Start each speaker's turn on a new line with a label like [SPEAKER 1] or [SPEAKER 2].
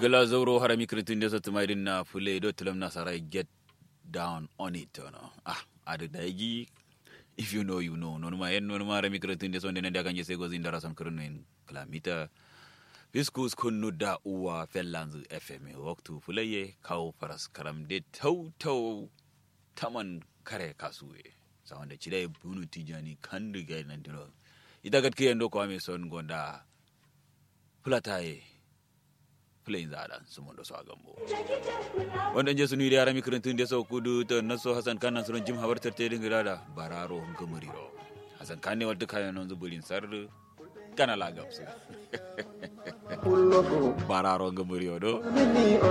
[SPEAKER 1] gala zauro harami kritin da satu mai dinna fule do tulam na sarai get down on it no ah ada daigi if you know you know non ma en non ma harami kritin da sonde nda kanje sego zinda rasan kurnin kilamita fiskus kunnu da uwa fellanzu fm waktu fulaye kawo faras karam de tau tau taman kare kasuwe sawanda chidai bunu tijani kandu gai nan dino ita gatke yando ko ame son gonda fulataye plain zaɗan su mun da su a gambo wannan je sunu yara mikrantun da sau kudu ta naso hasan kan nan sunan jim habartar ta dinga da bararo gamuriro hasan kan ne wadda kayan nan zuburin sar kana la gamsu bararo gamuriro do